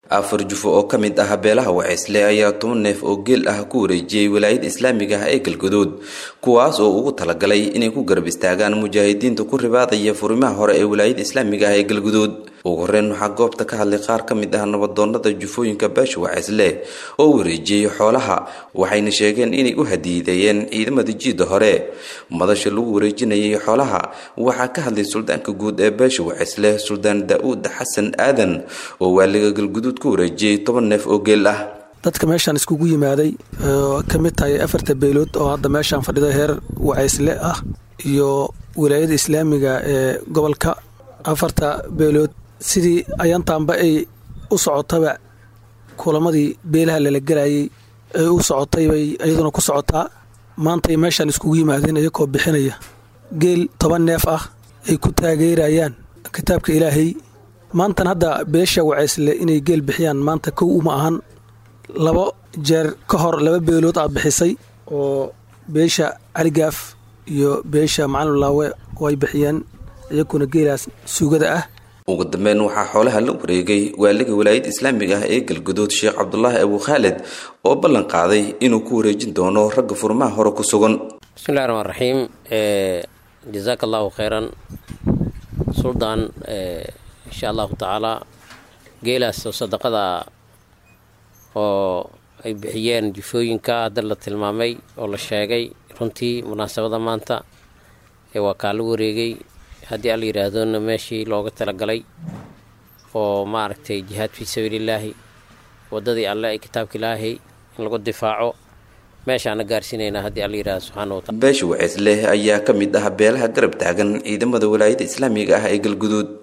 afar jufo oo ka mid ah beelaha waceysle ayaa toban neef oo geel ah ku wareejiyey walaayada islaamiga ah ee galguduud kuwaas oo ugu talagalay inay ku garab istaagaan mujaahidiinta ku ribaadaya furimaha hore ee walaayada islaamiga ah ee galguduud ugu horeyn waxaa goobta ka hadlay qaar ka mid ah nabadoonada jufooyinka beesha waceysle oo wareejiyey xoolaha waxayna sheegeen inay u hadiideeyeen ciidamada jiidda hore madasha lagu wareejinayay xoolaha waxaa ka hadlay suldaanka guud ee beesha waceysle suldaan daa-uud xasan aadan oo waaliga galguduud ku wareejiyey toban neef oo geel ah dadka meeshaan iskugu yimaaday oo ka mid tahay afarta beelood oo hadda meeshaan fadhida heer waceysle ah iyo wilaayada islaamiga ee gobolka afarta beelood sidii ayaantaanba ay u socotaba kulamadii beelaha lala gelayay ay u socotay bay iyaduna ku socotaa maantay meeshaan iskugu yimaadeen iyakoo bixinaya geel toban neef ah ay ku taageerayaan kitaabka ilaahay maantan hadda beesha waceysle inay geel bixiyaan maanta kow uma ahan labo jeer ka hor laba beelood aa bixisay oo beesha caligaaf iyo beesha macalinlaawe oo ay bixiyeen iyakuna geelaas suugada ah ugu dambeyn waxaa xoolaha la wareegay waaliga walaayada islaamiga ah ee galguduud sheekh cabdulaahi abu khaalid oo ballan qaaday inuu ku wareejin doono ragga furmaha hore ku sugan bismillahi raxmaan raxiim jazaaka allahu kheyran suldaan insha allahu tacaalaa geelaas oo sadaqada oo ay bixiyeen jufooyinka hadda la tilmaamay oo la sheegay runtii munaasabada maanta ee waa kaa la wareegay haddii alla yidhaahdona meeshii looga talagalay oo maaragtay jihaad fii sabiilillaahi waddadii alle ee kitaabka ilaahay in lagu difaaco meeshaana gaarsiinaynaa haddii alla yidhahdo subxaana wa tacala beesha waceysle ayaa ka mid ah beelaha garab taagan ciidamada walaayada islaamiga ah ee galguduud